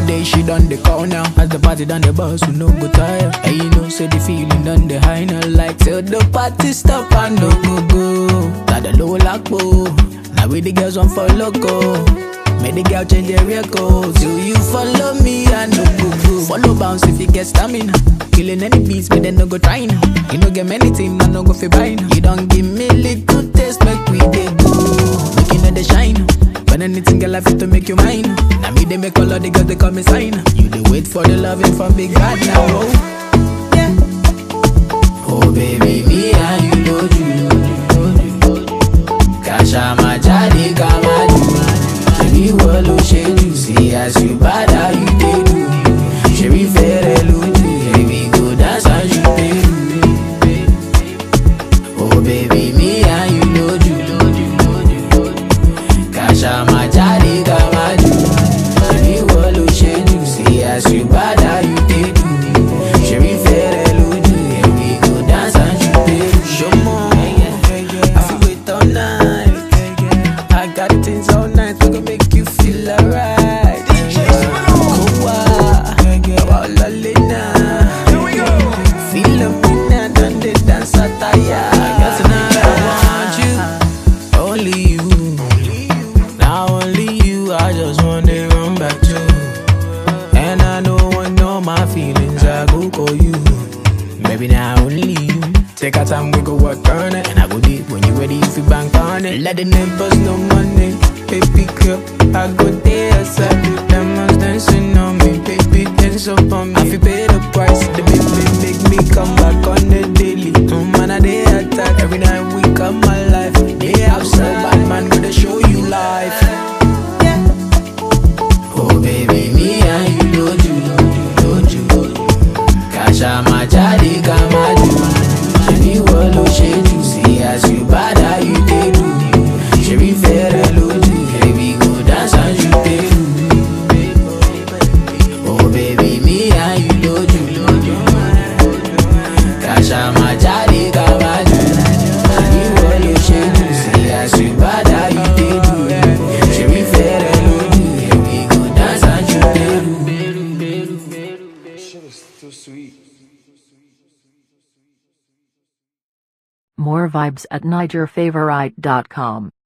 day she done the call now. As the party done the bus, we no go tire. And you know, say the feeling done the high now. Like till the party stop and no go go. Got the low lock Now we the girls on for loco. Make the girl change their record. Till you follow me, I no go go. Follow bounce if you get stamina. Killing any beats, but then no go try now. You no get many things, I no go fi buy now. You don't give me little taste, make we dey go. Make you know the shine. When anything girl I fit to make you mine. Now me they make all of the girls they call me sign. You they wait for the loving from big bad now. Oh. Yeah. Oh baby, me and you know you. Kasha majadi kama you. Shebi wo lo ṣe jù sí as you bad how you dey do. Shebi fẹ́rẹ̀ lójú, baby go dance as you dey do. Oh baby, me and you know you. Kasha majadi kama you. Shebi wo lo ṣe jù sí as you bad how you dey do. Shebi fẹ́rẹ̀ lójú, baby go dance as you dey do. Ṣọmọ, I fit wait all night. I got things all night, we gon' make you feel alright. Kowa, wa lalena. Feel up in and done the dance attire. Cause tonight I want you, only you. Now only you, I just wanna run back to. And I know I know my feelings, I go call you. Maybe now only you. Take our time, we go work on it. And I go deep when you ready, if you bank on it. Let the neighbors know money. Baby girl, I go there, outside with them ones dancing on me. Baby, dance up on me. I feel pay the price. The baby make me come back on the daily. No man, I they attack. Every night we come my life. They outside, bad man, gonna show you life. Oh baby, me and you don't you, don't you, don't you. Kasha majadi kama you. Shebi wo lo ṣe jù sí as you bad how you dey do. Shebi fẹ́rẹ̀ lójú, baby go dance as you dey do. Oh baby, me and you don't you, don't you. Kasha majadi kama you. Shebi wo lo ṣe jù sí as you bad how you dey do. Shebi fẹ́rẹ̀ lójú, baby go dance as you dey do. More vibes at NigerFavorite.com.